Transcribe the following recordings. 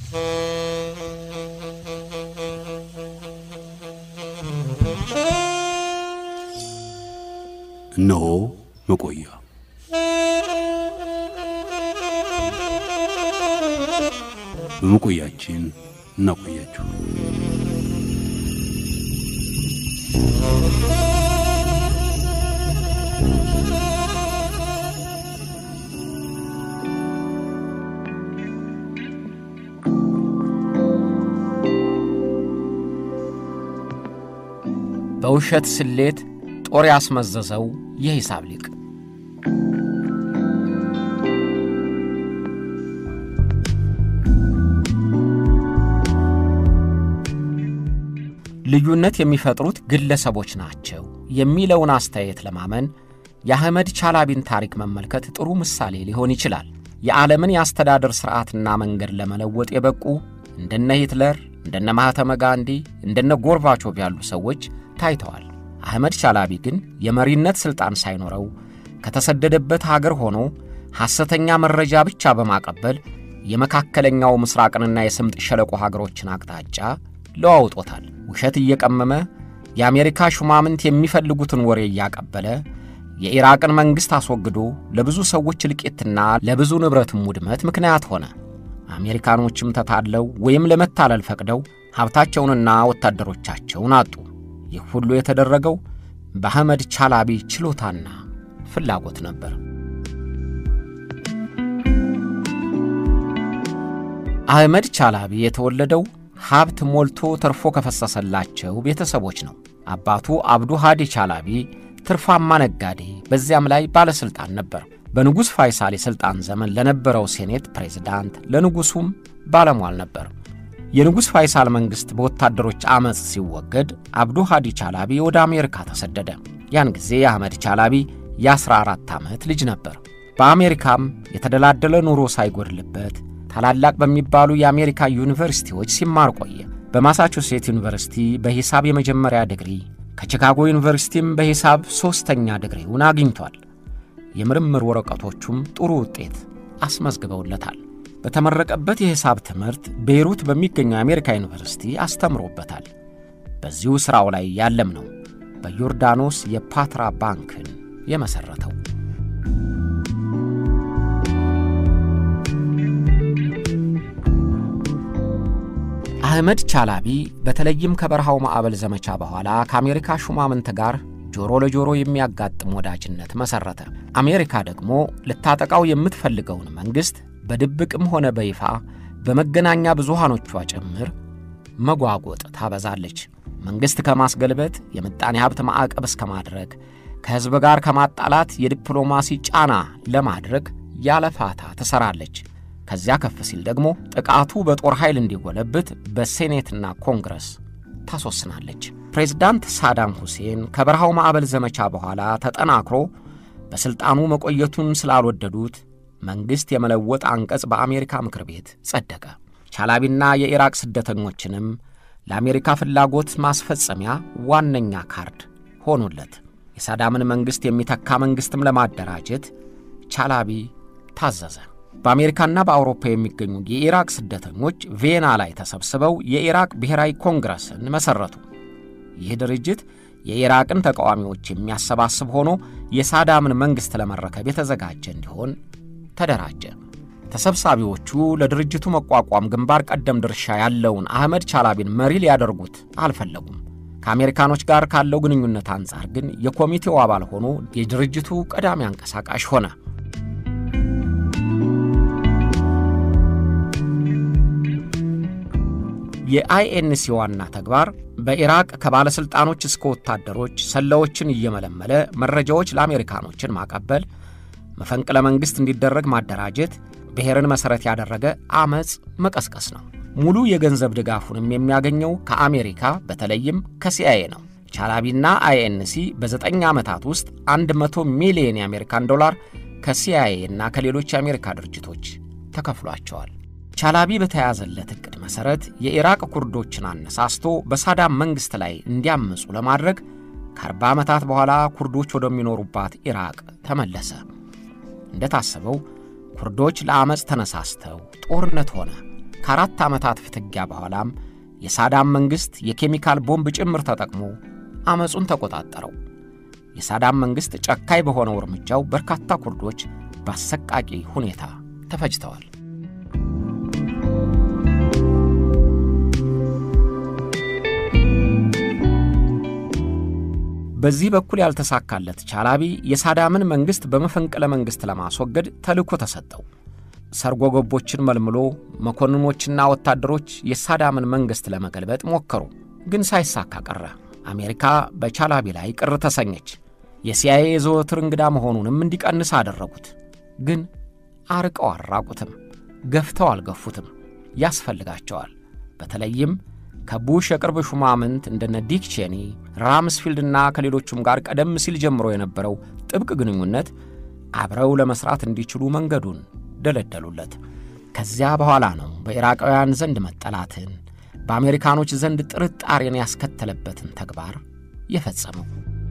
እነሆ መቆያ በመቆያችን እናቆያችሁ። በውሸት ስሌት ጦር ያስመዘዘው የሂሳብ ሊቅ ልዩነት የሚፈጥሩት ግለሰቦች ናቸው የሚለውን አስተያየት ለማመን የአህመድ ቻላቢን ታሪክ መመልከት ጥሩ ምሳሌ ሊሆን ይችላል። የዓለምን የአስተዳደር ሥርዓትና መንገድ ለመለወጥ የበቁ እንደነ ሂትለር፣ እንደነ ማህተመ ጋንዲ፣ እንደነ ጎርባቾቭ ያሉ ሰዎች ታይተዋል። አህመድ ቻላቢ ግን የመሪነት ሥልጣን ሳይኖረው ከተሰደደበት ሀገር ሆኖ ሐሰተኛ መረጃ ብቻ በማቀበል የመካከለኛው ምስራቅንና የስምጥ ሸለቆ ሀገሮችን አቅጣጫ ለዋውጦታል። ውሸት እየቀመመ የአሜሪካ ሹማምንት የሚፈልጉትን ወሬ እያቀበለ የኢራቅን መንግሥት አስወግዶ ለብዙ ሰዎች እልቂትና ለብዙ ንብረትም ውድመት ምክንያት ሆነ። አሜሪካኖችም ተታለው ወይም ለመታለል ፈቅደው ሀብታቸውንና ወታደሮቻቸውን አጡ። ይህ ሁሉ የተደረገው በአህመድ ቻላቢ ችሎታና ፍላጎት ነበር። አህመድ ቻላቢ የተወለደው ሀብት ሞልቶ ተርፎ ከፈሰሰላቸው ቤተሰቦች ነው። አባቱ አብዱ ሃዲ ቻላቢ ትርፋማ ነጋዴ፣ በዚያም ላይ ባለሥልጣን ነበር። በንጉሥ ፋይሳል የሥልጣን ዘመን ለነበረው ሴኔት ፕሬዝዳንት፣ ለንጉሡም ባለሟል ነበር። የንጉሥ ፋይሳል መንግሥት በወታደሮች ዐመፅ ሲወገድ አብዱ ሃዲ ቻላቢ ወደ አሜሪካ ተሰደደ። ያን ጊዜ የአህመድ ቻላቢ የ14 ዓመት ልጅ ነበር። በአሜሪካም የተደላደለ ኑሮ ሳይጎድልበት ታላላቅ በሚባሉ የአሜሪካ ዩኒቨርሲቲዎች ሲማር ቆየ። በማሳቹሴት ዩኒቨርሲቲ በሂሳብ የመጀመሪያ ዲግሪ፣ ከቺካጎ ዩኒቨርሲቲም በሂሳብ ሦስተኛ ዲግሪውን አግኝቷል። የምርምር ወረቀቶቹም ጥሩ ውጤት አስመዝግበውለታል። በተመረቀበት የሂሳብ ትምህርት ቤይሩት በሚገኘው የአሜሪካ ዩኒቨርሲቲ አስተምሮበታል። በዚሁ ሥራው ላይ ያለም ነው በዮርዳኖስ የፓትራ ባንክን የመሠረተው። አህመድ ቻላቢ በተለይም ከበረሃው ማዕበል ዘመቻ በኋላ ከአሜሪካ ሹማምንት ጋር ጆሮ ለጆሮ የሚያጋጥም ወዳጅነት መሠረተ። አሜሪካ ደግሞ ልታጠቃው የምትፈልገውን መንግሥት በድብቅም ሆነ በይፋ በመገናኛ ብዙሃኖቿ ጭምር መጓጎጥ ታበዛለች። መንግሥት ከማስገልበጥ የምጣኔ ሀብት ማዕቀብ እስከ ማድረግ ከሕዝብ ጋር ከማጣላት የዲፕሎማሲ ጫና ለማድረግ ያለ ፋታ ትሠራለች። ከዚያ ከፍ ሲል ደግሞ ጥቃቱ በጦር ኃይል እንዲጎለብት በሴኔትና ኮንግረስ ታስወስናለች። ፕሬዝዳንት ሳዳም ሁሴን ከበረሃው ማዕበል ዘመቻ በኋላ ተጠናክሮ በሥልጣኑ መቆየቱን ስላልወደዱት መንግሥት የመለወጥ አንቀጽ በአሜሪካ ምክር ቤት ጸደቀ። ቻላቢና የኢራቅ ስደተኞችንም ለአሜሪካ ፍላጎት ማስፈጸሚያ ዋነኛ ካርድ ሆኑለት። የሳዳምን መንግሥት የሚተካ መንግሥትም ለማደራጀት ቻላቢ ታዘዘ። በአሜሪካና በአውሮፓ የሚገኙ የኢራቅ ስደተኞች ቬና ላይ ተሰብስበው የኢራቅ ብሔራዊ ኮንግረስን መሠረቱ። ይህ ድርጅት የኢራቅን ተቃዋሚዎች የሚያሰባስብ ሆኖ የሳዳምን መንግሥት ለመረከብ የተዘጋጀ እንዲሆን ተደራጀ። ተሰብሳቢዎቹ ለድርጅቱ መቋቋም ግንባር ቀደም ድርሻ ያለውን አህመድ ቻላቢን መሪ ሊያደርጉት አልፈለጉም። ከአሜሪካኖች ጋር ካለው ግንኙነት አንጻር ግን የኮሚቴው አባል ሆኖ የድርጅቱ ቀዳሚ አንቀሳቃሽ ሆነ። የአይኤንሲ ዋና ተግባር በኢራቅ ከባለሥልጣኖች እስከ ወታደሮች ሰላዮችን እየመለመለ መረጃዎች ለአሜሪካኖችን ማቀበል፣ መፈንቅለ መንግሥት እንዲደረግ ማደራጀት፣ ብሔርን መሠረት ያደረገ ዐመፅ መቀስቀስ ነው። ሙሉ የገንዘብ ድጋፉንም የሚያገኘው ከአሜሪካ በተለይም ከሲአይኤ ነው። ቻላቢና አይኤንሲ በዘጠኝ ዓመታት ውስጥ 100 ሚሊዮን የአሜሪካን ዶላር ከሲአይኤ እና ከሌሎች የአሜሪካ ድርጅቶች ተከፍሏቸዋል። ቻላቢ በተያዘለት ዕቅድ መሠረት የኢራቅ ኩርዶችን አነሳስቶ በሳዳም መንግሥት ላይ እንዲያምፁ ለማድረግ ከአርባ ዓመታት በኋላ ኩርዶች ወደሚኖሩባት ኢራቅ ተመለሰ። እንደታሰበው ኩርዶች ለዐመፅ ተነሳስተው ጦርነት ሆነ። ከአራት ዓመታት ፍትጊያ በኋላም የሳዳም መንግሥት የኬሚካል ቦምብ ጭምር ተጠቅሞ ዐመፁን ተቆጣጠረው። የሳዳም መንግሥት ጨካኝ በሆነው እርምጃው በርካታ ኩርዶች በአሰቃቂ ሁኔታ ተፈጅተዋል። በዚህ በኩል ያልተሳካለት ቻላቢ የሳዳምን መንግሥት በመፈንቅለ መንግሥት ለማስወገድ ተልእኮ ተሰጠው። ሰርጎ ገቦችን መልምሎ መኮንኖችና ወታደሮች የሳዳምን መንግሥት ለመገልበጥ ሞከሩ፣ ግን ሳይሳካ ቀረ። አሜሪካ በቻላቢ ላይ ቅር ተሰኘች። የሲአይኤ የዘወትር እንግዳ መሆኑንም እንዲቀንስ አደረጉት። ግን አርቀው አራቁትም፣ ገፍተው አልገፉትም። ያስፈልጋቸዋል። በተለይም ከቡሽ የቅርብ ሹማምንት እንደነ ዲክ ቼኒ፣ ራምስፊልድና ከሌሎቹም ጋር ቀደም ሲል ጀምሮ የነበረው ጥብቅ ግንኙነት አብረው ለመሥራት እንዲችሉ መንገዱን ደለደሉለት። ከዚያ በኋላ ነው በኢራቃውያን ዘንድ መጠላትን፣ በአሜሪካኖች ዘንድ ጥርጣሬን ያስከተለበትን ተግባር የፈጸመው።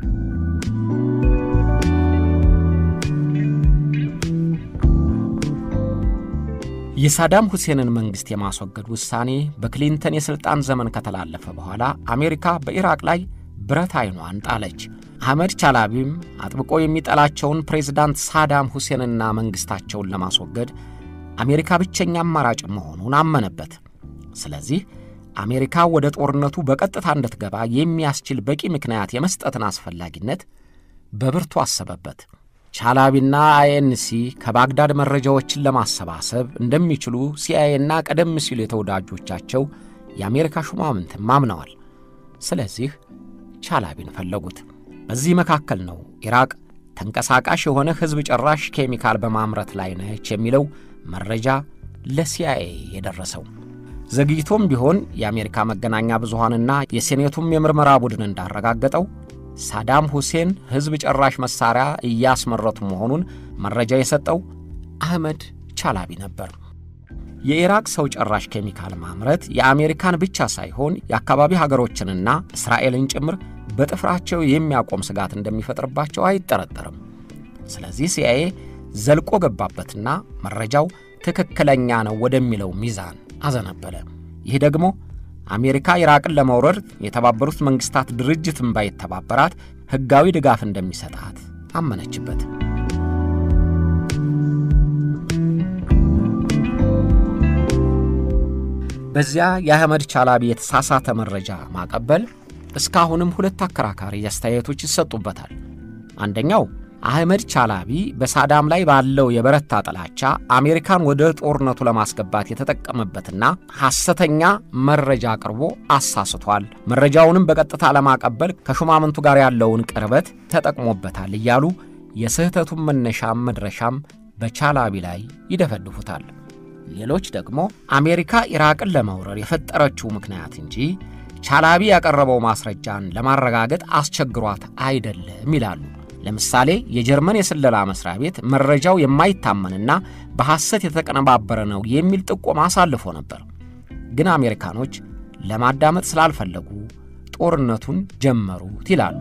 የሳዳም ሁሴንን መንግሥት የማስወገድ ውሳኔ በክሊንተን የሥልጣን ዘመን ከተላለፈ በኋላ አሜሪካ በኢራቅ ላይ ብረት ዓይኗን ጣለች። አህመድ ቻላቢም አጥብቆ የሚጠላቸውን ፕሬዝዳንት ሳዳም ሁሴንና መንግሥታቸውን ለማስወገድ አሜሪካ ብቸኛ አማራጭ መሆኑን አመነበት። ስለዚህ አሜሪካ ወደ ጦርነቱ በቀጥታ እንድትገባ የሚያስችል በቂ ምክንያት የመስጠትን አስፈላጊነት በብርቱ አሰበበት። ቻላቢና አይኤንሲ ከባግዳድ መረጃዎችን ለማሰባሰብ እንደሚችሉ ሲአይኤና ቀደም ሲሉ የተወዳጆቻቸው የአሜሪካ ሹማምንትም አምነዋል። ስለዚህ ቻላቢን ፈለጉት። በዚህ መካከል ነው ኢራቅ ተንቀሳቃሽ የሆነ ሕዝብ ጨራሽ ኬሚካል በማምረት ላይ ነች የሚለው መረጃ ለሲአይኤ የደረሰው። ዘግይቶም ቢሆን የአሜሪካ መገናኛ ብዙሃንና የሴኔቱም የምርመራ ቡድን እንዳረጋገጠው ሳዳም ሁሴን ሕዝብ ጨራሽ መሣሪያ እያስመረቱ መሆኑን መረጃ የሰጠው አህመድ ቻላቢ ነበር። የኢራቅ ሰው ጨራሽ ኬሚካል ማምረት የአሜሪካን ብቻ ሳይሆን የአካባቢ ሀገሮችንና እስራኤልን ጭምር በጥፍራቸው የሚያቆም ስጋት እንደሚፈጥርባቸው አይጠረጠርም። ስለዚህ ሲአይኤ ዘልቆ ገባበትና መረጃው ትክክለኛ ነው ወደሚለው ሚዛን አዘነበለ። ይህ ደግሞ አሜሪካ ኢራቅን ለመውረር የተባበሩት መንግሥታት ድርጅትን ባይተባበራት ሕጋዊ ድጋፍ እንደሚሰጣት አመነችበት። በዚያ የአህመድ ቻላቢ የተሳሳተ መረጃ ማቀበል እስካሁንም ሁለት አከራካሪ አስተያየቶች ይሰጡበታል። አንደኛው አህመድ ቻላቢ በሳዳም ላይ ባለው የበረታ ጥላቻ አሜሪካን ወደ ጦርነቱ ለማስገባት የተጠቀመበትና ሐሰተኛ መረጃ አቅርቦ አሳስቷል፣ መረጃውንም በቀጥታ ለማቀበል ከሹማምንቱ ጋር ያለውን ቅርበት ተጠቅሞበታል እያሉ የስህተቱን መነሻም መድረሻም በቻላቢ ላይ ይደፈድፉታል። ሌሎች ደግሞ አሜሪካ ኢራቅን ለመውረር የፈጠረችው ምክንያት እንጂ ቻላቢ ያቀረበው ማስረጃን ለማረጋገጥ አስቸግሯት አይደለም ይላሉ። ለምሳሌ የጀርመን የስለላ መስሪያ ቤት መረጃው የማይታመንና በሐሰት የተቀነባበረ ነው የሚል ጥቆማ አሳልፎ ነበር። ግን አሜሪካኖች ለማዳመጥ ስላልፈለጉ ጦርነቱን ጀመሩት ይላሉ።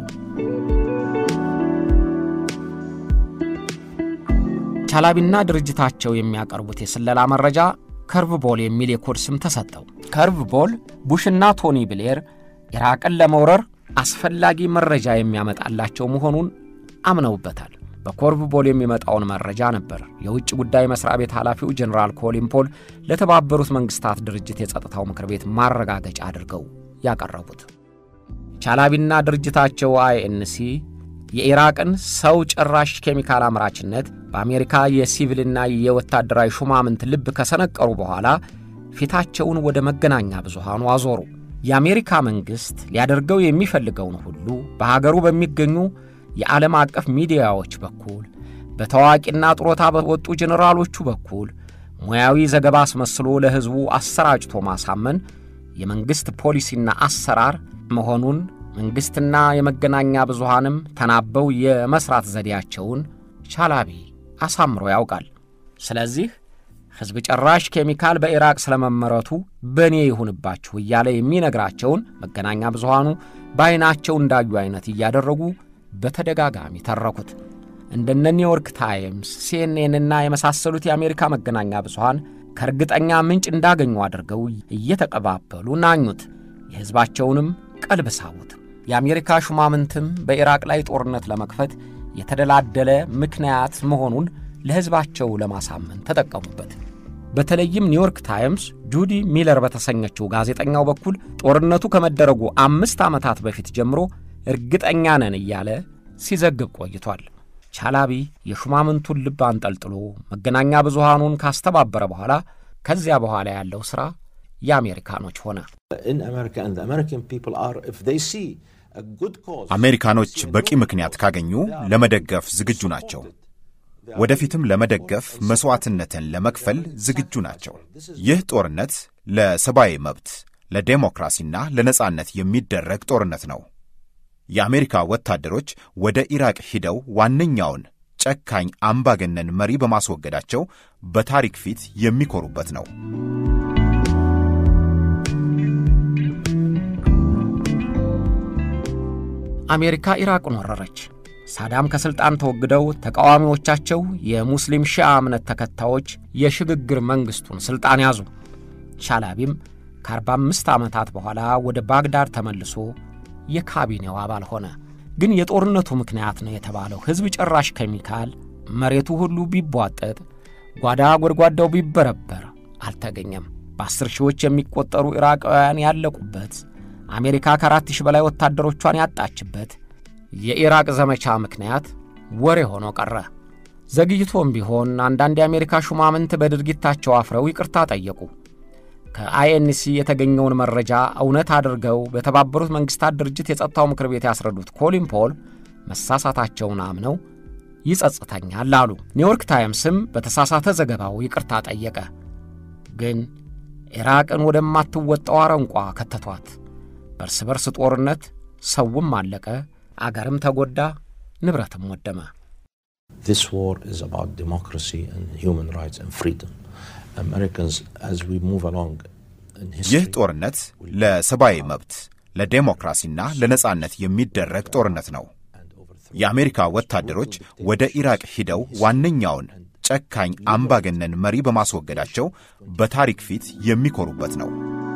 ቻላቢና ድርጅታቸው የሚያቀርቡት የስለላ መረጃ ከርቭ ቦል የሚል የኮድ ስም ተሰጠው። ከርቭ ቦል ቡሽና ቶኒ ብሌር ኢራቅን ለመውረር አስፈላጊ መረጃ የሚያመጣላቸው መሆኑን አምነውበታል። በኮርቭ ቦል የሚመጣውን መረጃ ነበር የውጭ ጉዳይ መስሪያ ቤት ኃላፊው ጀኔራል ኮሊን ፖል ለተባበሩት መንግሥታት ድርጅት የጸጥታው ምክር ቤት ማረጋገጫ አድርገው ያቀረቡት። ቻላቢና ድርጅታቸው አይኤንሲ የኢራቅን ሰው ጨራሽ ኬሚካል አምራችነት በአሜሪካ የሲቪልና የወታደራዊ ሹማምንት ልብ ከሰነቀሩ በኋላ ፊታቸውን ወደ መገናኛ ብዙሃኑ አዞሩ። የአሜሪካ መንግሥት ሊያደርገው የሚፈልገውን ሁሉ በሀገሩ በሚገኙ የዓለም አቀፍ ሚዲያዎች በኩል በታዋቂና ጡረታ በወጡ ጀኔራሎቹ በኩል ሙያዊ ዘገባ አስመስሎ ለሕዝቡ አሰራጭቶ ማሳመን የመንግሥት ፖሊሲና አሰራር መሆኑን መንግሥትና የመገናኛ ብዙሃንም ተናበው የመሥራት ዘዴያቸውን ቻላቢ አሳምሮ ያውቃል። ስለዚህ ሕዝብ ጨራሽ ኬሚካል በኢራቅ ስለመመረቱ በእኔ ይሁንባችሁ እያለ የሚነግራቸውን መገናኛ ብዙሃኑ በዐይናቸው እንዳዩ ዐይነት እያደረጉ በተደጋጋሚ ተረኩት። እንደነ ኒውዮርክ ታይምስ፣ ሲኤንኤንና የመሳሰሉት የአሜሪካ መገናኛ ብዙሃን ከእርግጠኛ ምንጭ እንዳገኙ አድርገው እየተቀባበሉ ናኙት። የሕዝባቸውንም ቀልብ ሳቡት። የአሜሪካ ሹማምንትም በኢራቅ ላይ ጦርነት ለመክፈት የተደላደለ ምክንያት መሆኑን ለሕዝባቸው ለማሳመን ተጠቀሙበት። በተለይም ኒውዮርክ ታይምስ ጁዲ ሚለር በተሰኘችው ጋዜጠኛው በኩል ጦርነቱ ከመደረጉ አምስት ዓመታት በፊት ጀምሮ እርግጠኛ ነን እያለ ሲዘግብ ቆይቷል። ቻላቢ የሹማምንቱን ልብ አንጠልጥሎ መገናኛ ብዙሃኑን ካስተባበረ በኋላ ከዚያ በኋላ ያለው ሥራ የአሜሪካኖች ሆነ። አሜሪካኖች በቂ ምክንያት ካገኙ ለመደገፍ ዝግጁ ናቸው። ወደፊትም ለመደገፍ መሥዋዕትነትን ለመክፈል ዝግጁ ናቸው። ይህ ጦርነት ለሰብአዊ መብት፣ ለዴሞክራሲና ለነጻነት የሚደረግ ጦርነት ነው። የአሜሪካ ወታደሮች ወደ ኢራቅ ሂደው ዋነኛውን ጨካኝ አምባገነን መሪ በማስወገዳቸው በታሪክ ፊት የሚኮሩበት ነው። አሜሪካ ኢራቅን ወረረች። ሳዳም ከሥልጣን ተወግደው ተቃዋሚዎቻቸው የሙስሊም ሺዓ እምነት ተከታዮች የሽግግር መንግሥቱን ሥልጣን ያዙ። ቻላቢም ከ45 ዓመታት በኋላ ወደ ባግዳድ ተመልሶ የካቢኔው አባል ሆነ። ግን የጦርነቱ ምክንያት ነው የተባለው ሕዝብ ጨራሽ ኬሚካል መሬቱ ሁሉ ቢቧጠጥ፣ ጓዳ ጎድጓዳው ቢበረበር አልተገኘም። በአስር ሺዎች የሚቆጠሩ ኢራቃውያን ያለቁበት፣ አሜሪካ ከአራት ሺህ በላይ ወታደሮቿን ያጣችበት የኢራቅ ዘመቻ ምክንያት ወሬ ሆኖ ቀረ። ዘግይቶም ቢሆን አንዳንድ የአሜሪካ ሹማምንት በድርጊታቸው አፍረው ይቅርታ ጠየቁ። ከአይኤንሲ የተገኘውን መረጃ እውነት አድርገው በተባበሩት መንግሥታት ድርጅት የጸጥታው ምክር ቤት ያስረዱት ኮሊን ፖል መሳሳታቸውን አምነው ይጸጽተኛል አሉ። ኒውዮርክ ታይምስም በተሳሳተ ዘገባው ይቅርታ ጠየቀ። ግን ኢራቅን ወደማትወጣው አረንቋ ከተቷት። በእርስ በርስ ጦርነት ሰውም አለቀ፣ አገርም ተጎዳ፣ ንብረትም ወደመ። This war is about democracy and human rights and freedom. Americans, as we move along in ይህ history, ጦርነት ለሰብአዊ መብት፣ ለዴሞክራሲና ለነጻነት የሚደረግ ጦርነት ነው። የአሜሪካ ወታደሮች ወደ ኢራቅ ሂደው ዋነኛውን ጨካኝ አምባገነን መሪ በማስወገዳቸው በታሪክ ፊት የሚኮሩበት ነው።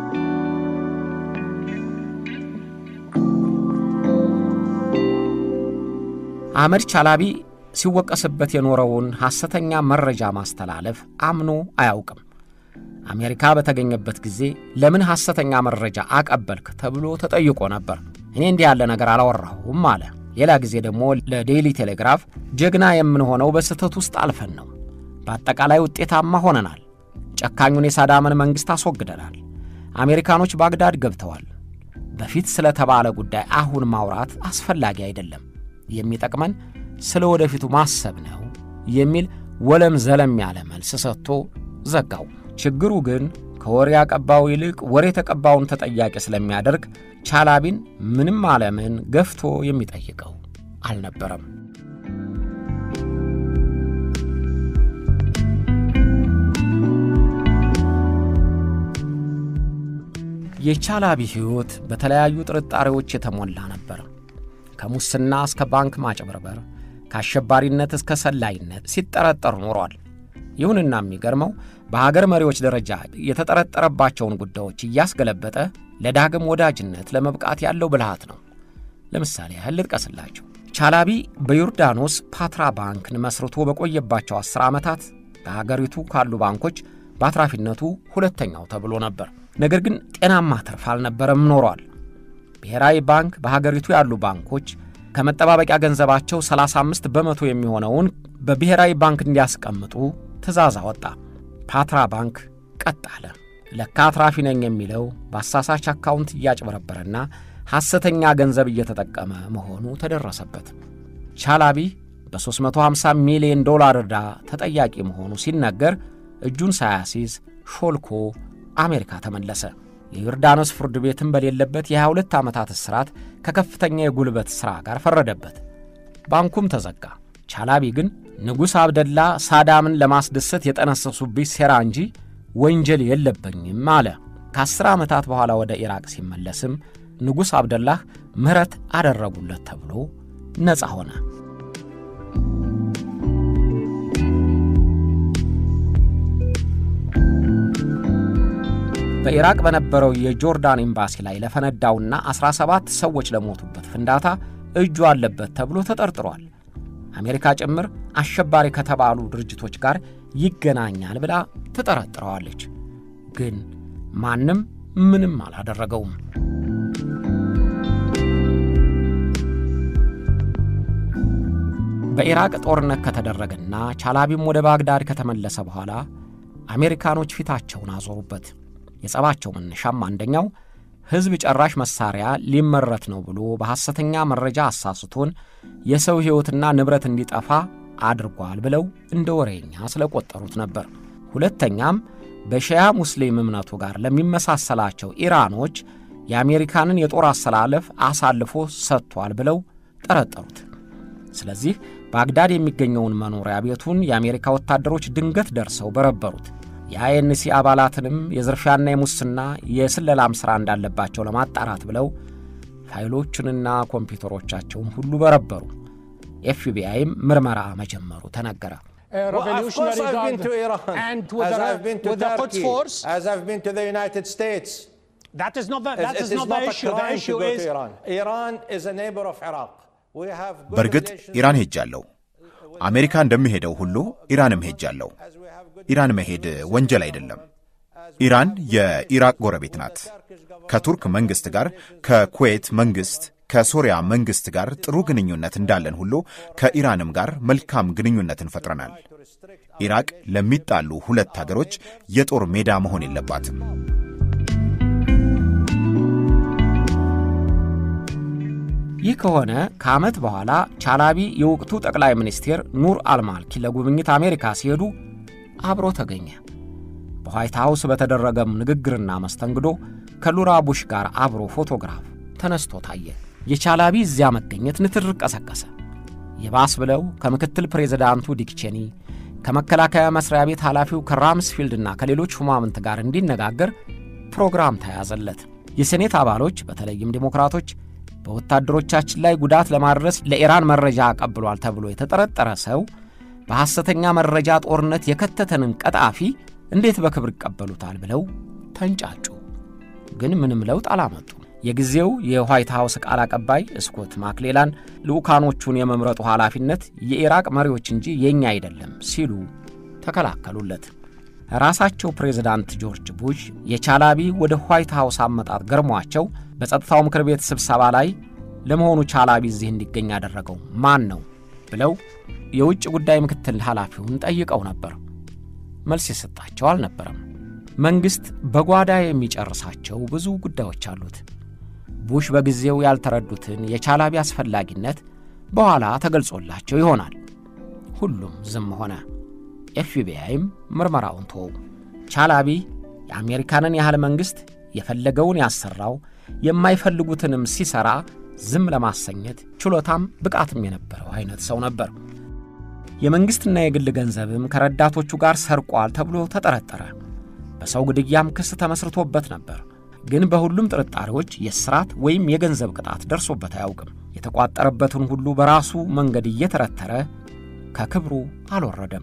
አህመድ ቻላቢ ሲወቀስበት የኖረውን ሐሰተኛ መረጃ ማስተላለፍ አምኖ አያውቅም። አሜሪካ በተገኘበት ጊዜ ለምን ሐሰተኛ መረጃ አቀበልክ ተብሎ ተጠይቆ ነበር። እኔ እንዲህ ያለ ነገር አላወራሁም አለ። ሌላ ጊዜ ደግሞ ለዴይሊ ቴሌግራፍ ጀግና የምንሆነው በስህተት ውስጥ አልፈን ነው። በአጠቃላይ ውጤታማ ሆነናል። ጨካኙን የሳዳምን መንግሥት አስወግደናል። አሜሪካኖች ባግዳድ ገብተዋል። በፊት ስለተባለ ጉዳይ አሁን ማውራት አስፈላጊ አይደለም። የሚጠቅመን ስለ ወደፊቱ ማሰብ ነው የሚል ወለም ዘለም ያለ መልስ ሰጥቶ ዘጋው። ችግሩ ግን ከወሬ አቀባው ይልቅ ወሬ ተቀባውን ተጠያቂ ስለሚያደርግ ቻላቢን ምንም ዓለምን ገፍቶ የሚጠይቀው አልነበረም። የቻላቢ ሕይወት በተለያዩ ጥርጣሬዎች የተሞላ ነበር። ከሙስና እስከ ባንክ ማጭበርበር፣ ከአሸባሪነት እስከ ሰላይነት ሲጠረጠር ኖሯል። ይሁንና የሚገርመው በሀገር መሪዎች ደረጃ የተጠረጠረባቸውን ጉዳዮች እያስገለበጠ ለዳግም ወዳጅነት ለመብቃት ያለው ብልሃት ነው። ለምሳሌ ያህል ልጥቀስላቸው። ቻላቢ በዮርዳኖስ ፓትራ ባንክን መስርቶ በቆየባቸው ዐሥር ዓመታት በሀገሪቱ ካሉ ባንኮች በአትራፊነቱ ሁለተኛው ተብሎ ነበር። ነገር ግን ጤናማ ትርፍ አልነበረም ኖሯል። ብሔራዊ ባንክ በሀገሪቱ ያሉ ባንኮች ከመጠባበቂያ ገንዘባቸው 35 በመቶ የሚሆነውን በብሔራዊ ባንክ እንዲያስቀምጡ ትእዛዝ አወጣ። ፓትራ ባንክ ቀጥ አለ። ለካ አትራፊ ነኝ የሚለው በአሳሳች አካውንት እያጭበረበረና ሐሰተኛ ገንዘብ እየተጠቀመ መሆኑ ተደረሰበት። ቻላቢ በ350 ሚሊዮን ዶላር ዕዳ ተጠያቂ መሆኑ ሲነገር እጁን ሳያሲዝ ሾልኮ አሜሪካ ተመለሰ። የዮርዳኖስ ፍርድ ቤትም በሌለበት የ22 ዓመታት እስራት ከከፍተኛ የጉልበት ሥራ ጋር ፈረደበት። ባንኩም ተዘጋ። ቻላቢ ግን ንጉሥ አብደላ ሳዳምን ለማስደሰት የጠነሰሱብኝ ሴራ እንጂ ወንጀል የለበኝም አለ። ከአስር ዓመታት በኋላ ወደ ኢራቅ ሲመለስም ንጉሥ አብደላህ ምሕረት አደረጉለት ተብሎ ነፃ ሆነ። በኢራቅ በነበረው የጆርዳን ኤምባሲ ላይ ለፈነዳውና 17 ሰዎች ለሞቱበት ፍንዳታ እጁ አለበት ተብሎ ተጠርጥሯል። አሜሪካ ጭምር አሸባሪ ከተባሉ ድርጅቶች ጋር ይገናኛል ብላ ትጠረጥረዋለች። ግን ማንም ምንም አላደረገውም። በኢራቅ ጦርነት ከተደረገና ቻላቢም ወደ ባግዳድ ከተመለሰ በኋላ አሜሪካኖች ፊታቸውን አዞሩበት። የጸባቸው መነሻም አንደኛው ሕዝብ ጨራሽ መሳሪያ ሊመረት ነው ብሎ በሐሰተኛ መረጃ አሳስቶን የሰው ሕይወትና ንብረት እንዲጠፋ አድርጓል ብለው እንደ ወሬኛ ስለቆጠሩት ነበር። ሁለተኛም በሺያ ሙስሊም እምነቱ ጋር ለሚመሳሰላቸው ኢራኖች የአሜሪካንን የጦር አሰላለፍ አሳልፎ ሰጥቷል ብለው ጠረጠሩት። ስለዚህ ባግዳድ የሚገኘውን መኖሪያ ቤቱን የአሜሪካ ወታደሮች ድንገት ደርሰው በረበሩት። የአይኤንሲ አባላትንም የዝርፊያና የሙስና የስለላም ሥራ እንዳለባቸው ለማጣራት ብለው ፋይሎቹንና ኮምፒውተሮቻቸውን ሁሉ በረበሩ። ኤፍቢአይም ምርመራ መጀመሩ ተነገረ። Well, of course I've been to Iran, and with as the, I've been to with the Quds Turkey, force. as I've been to the United States. That is not the, It- that it is is not not the a issue. The crime to issue go is to Iran. Iran is a neighbor of Iraq. We have good በእርግጥ relations ኢራን ሄጃለሁ። አሜሪካ እንደሚሄደው ሁሉ ኢራንም ሄጃለሁ። ኢራን መሄድ ወንጀል አይደለም። ኢራን የኢራቅ ጎረቤት ናት። ከቱርክ መንግሥት ጋር፣ ከኩዌት መንግሥት፣ ከሶሪያ መንግሥት ጋር ጥሩ ግንኙነት እንዳለን ሁሉ ከኢራንም ጋር መልካም ግንኙነትን ፈጥረናል። ኢራቅ ለሚጣሉ ሁለት አገሮች የጦር ሜዳ መሆን የለባትም። ይህ ከሆነ ከዓመት በኋላ ቻላቢ የወቅቱ ጠቅላይ ሚኒስቴር ኑር አልማልኪ ለጉብኝት አሜሪካ ሲሄዱ አብሮ ተገኘ። በዋይት ሃውስ በተደረገም ንግግርና መስተንግዶ ከሉራ ቡሽ ጋር አብሮ ፎቶግራፍ ተነስቶ ታየ። የቻላቢ እዚያ መገኘት ንትርክ ቀሰቀሰ። የባስ ብለው ከምክትል ፕሬዚዳንቱ ዲክ ቼኒ ከመከላከያ መስሪያ ቤት ኃላፊው ከራምስፊልድና ከሌሎች ሹማምንት ጋር እንዲነጋገር ፕሮግራም ተያዘለት። የሴኔት አባሎች በተለይም ዴሞክራቶች በወታደሮቻችን ላይ ጉዳት ለማድረስ ለኢራን መረጃ አቀብሏል ተብሎ የተጠረጠረ ሰው በሐሰተኛ መረጃ ጦርነት የከተተንን ቀጣፊ እንዴት በክብር ይቀበሉታል ብለው ተንጫጩ። ግን ምንም ለውጥ አላመጡም። የጊዜው የዋይት ሃውስ ቃል አቀባይ ስኮት ማክሌላን ልዑካኖቹን የመምረጡ ኃላፊነት የኢራቅ መሪዎች እንጂ የእኛ አይደለም ሲሉ ተከላከሉለት። ራሳቸው ፕሬዝዳንት ጆርጅ ቡሽ የቻላቢ ወደ ዋይት ሃውስ አመጣጥ ገርሟቸው በጸጥታው ምክር ቤት ስብሰባ ላይ ለመሆኑ ቻላቢ እዚህ እንዲገኝ ያደረገው ማን ነው ብለው የውጭ ጉዳይ ምክትል ኃላፊውን ጠይቀው ነበር። መልስ የሰጣቸው አልነበረም። መንግሥት በጓዳ የሚጨርሳቸው ብዙ ጉዳዮች አሉት። ቡሽ በጊዜው ያልተረዱትን የቻላቢ አስፈላጊነት በኋላ ተገልጾላቸው ይሆናል። ሁሉም ዝም ሆነ። ኤፍቢአይም ምርመራውን ተወው። ቻላቢ የአሜሪካንን ያህል መንግሥት የፈለገውን ያሰራው የማይፈልጉትንም ሲሠራ ዝም ለማሰኘት ችሎታም ብቃትም የነበረው አይነት ሰው ነበር። የመንግሥትና የግል ገንዘብም ከረዳቶቹ ጋር ሰርቋል ተብሎ ተጠረጠረ። በሰው ግድያም ክስ ተመስርቶበት ነበር። ግን በሁሉም ጥርጣሬዎች የእስራት ወይም የገንዘብ ቅጣት ደርሶበት አያውቅም። የተቋጠረበትን ሁሉ በራሱ መንገድ እየተረተረ ከክብሩ አልወረደም።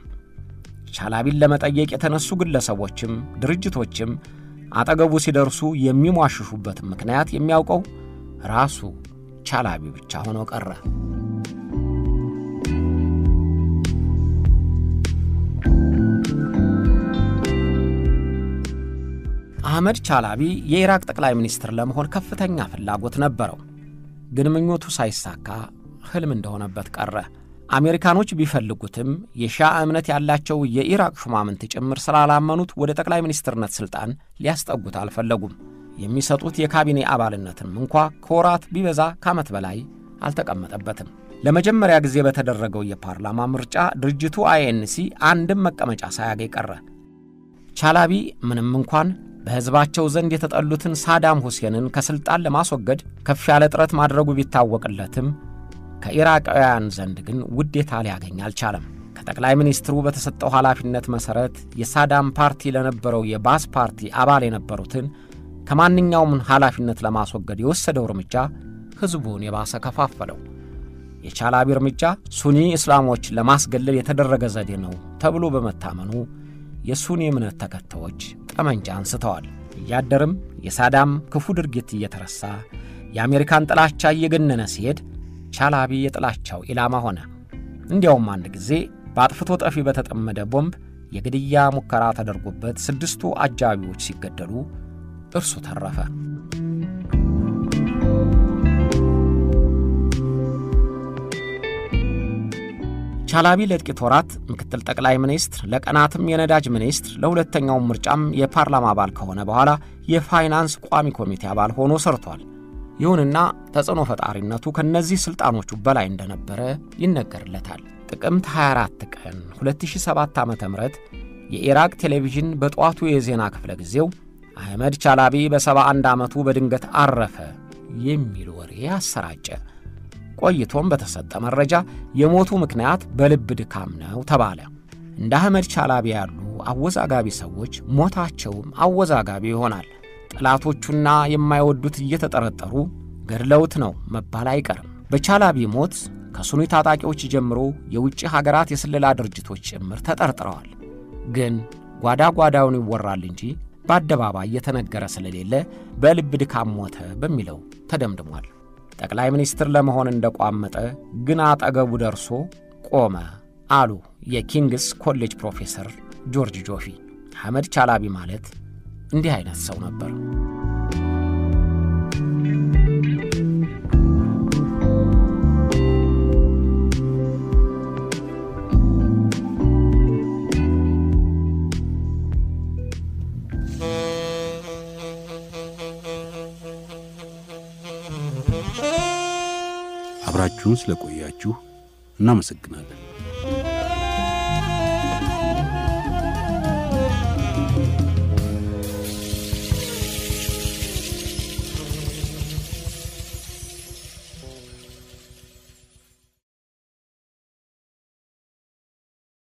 ቻላቢን ለመጠየቅ የተነሱ ግለሰቦችም ድርጅቶችም አጠገቡ ሲደርሱ የሚሟሽሹበትን ምክንያት የሚያውቀው ራሱ ቻላቢ ብቻ ሆኖ ቀረ። አህመድ ቻላቢ የኢራቅ ጠቅላይ ሚኒስትር ለመሆን ከፍተኛ ፍላጎት ነበረው። ግን ምኞቱ ሳይሳካ ሕልም እንደሆነበት ቀረ። አሜሪካኖች ቢፈልጉትም የሺያ እምነት ያላቸው የኢራቅ ሹማምንት ጭምር ስላላመኑት ወደ ጠቅላይ ሚኒስትርነት ሥልጣን ሊያስጠጉት አልፈለጉም። የሚሰጡት የካቢኔ አባልነትም እንኳ ከወራት ቢበዛ ከዓመት በላይ አልተቀመጠበትም። ለመጀመሪያ ጊዜ በተደረገው የፓርላማ ምርጫ ድርጅቱ አይኤንሲ አንድም መቀመጫ ሳያገኝ ቀረ። ቻላቢ ምንም እንኳን በሕዝባቸው ዘንድ የተጠሉትን ሳዳም ሁሴንን ከሥልጣን ለማስወገድ ከፍ ያለ ጥረት ማድረጉ ቢታወቅለትም ከኢራቃውያን ዘንድ ግን ውዴታ ሊያገኝ አልቻለም። ከጠቅላይ ሚኒስትሩ በተሰጠው ኃላፊነት መሠረት የሳዳም ፓርቲ ለነበረው የባስ ፓርቲ አባል የነበሩትን ከማንኛውም ኃላፊነት ለማስወገድ የወሰደው እርምጃ ሕዝቡን የባሰ ከፋፈለው። የቻላቢ እርምጃ ሱኒ እስላሞች ለማስገለል የተደረገ ዘዴ ነው ተብሎ በመታመኑ የሱኒ እምነት ተከታዮች ጠመንጃ አንስተዋል። እያደርም የሳዳም ክፉ ድርጊት እየተረሳ የአሜሪካን ጥላቻ እየገነነ ሲሄድ ቻላቢ የጥላቻው ኢላማ ሆነ። እንዲያውም አንድ ጊዜ በአጥፍቶ ጠፊ በተጠመደ ቦምብ የግድያ ሙከራ ተደርጎበት ስድስቱ አጃቢዎች ሲገደሉ እርሱ ተረፈ። ቻላቢ ለጥቂት ወራት ምክትል ጠቅላይ ሚኒስትር፣ ለቀናትም የነዳጅ ሚኒስትር፣ ለሁለተኛውም ምርጫም የፓርላማ አባል ከሆነ በኋላ የፋይናንስ ቋሚ ኮሚቴ አባል ሆኖ ሰርቷል። ይሁንና ተጽዕኖ ፈጣሪነቱ ከእነዚህ ሥልጣኖቹ በላይ እንደነበረ ይነገርለታል። ጥቅምት 24 ቀን 2007 ዓ ም የኢራቅ ቴሌቪዥን በጠዋቱ የዜና ክፍለ ጊዜው አህመድ ቻላቢ በ71 ዓመቱ በድንገት አረፈ የሚል ወሬ አሰራጨ። ቆይቶም በተሰጠ መረጃ የሞቱ ምክንያት በልብ ድካም ነው ተባለ። እንደ አህመድ ቻላቢ ያሉ አወዛጋቢ ሰዎች ሞታቸውም አወዛጋቢ ይሆናል። ጠላቶቹና የማይወዱት እየተጠረጠሩ ገድለውት ነው መባል አይቀርም። በቻላቢ ሞት ከሱኒ ታጣቂዎች ጀምሮ የውጭ ሀገራት የስለላ ድርጅቶች ጭምር ተጠርጥረዋል። ግን ጓዳ ጓዳውን ይወራል እንጂ በአደባባይ የተነገረ ስለሌለ በልብ ድካም ሞተ በሚለው ተደምድሟል። ጠቅላይ ሚኒስትር ለመሆን እንደቋመጠ ግን አጠገቡ ደርሶ ቆመ አሉ የኪንግስ ኮሌጅ ፕሮፌሰር ጆርጅ ጆፊ። አህመድ ቻላቢ ማለት እንዲህ አይነት ሰው ነበር። አብራችሁን ስለቆያችሁ እናመሰግናለን።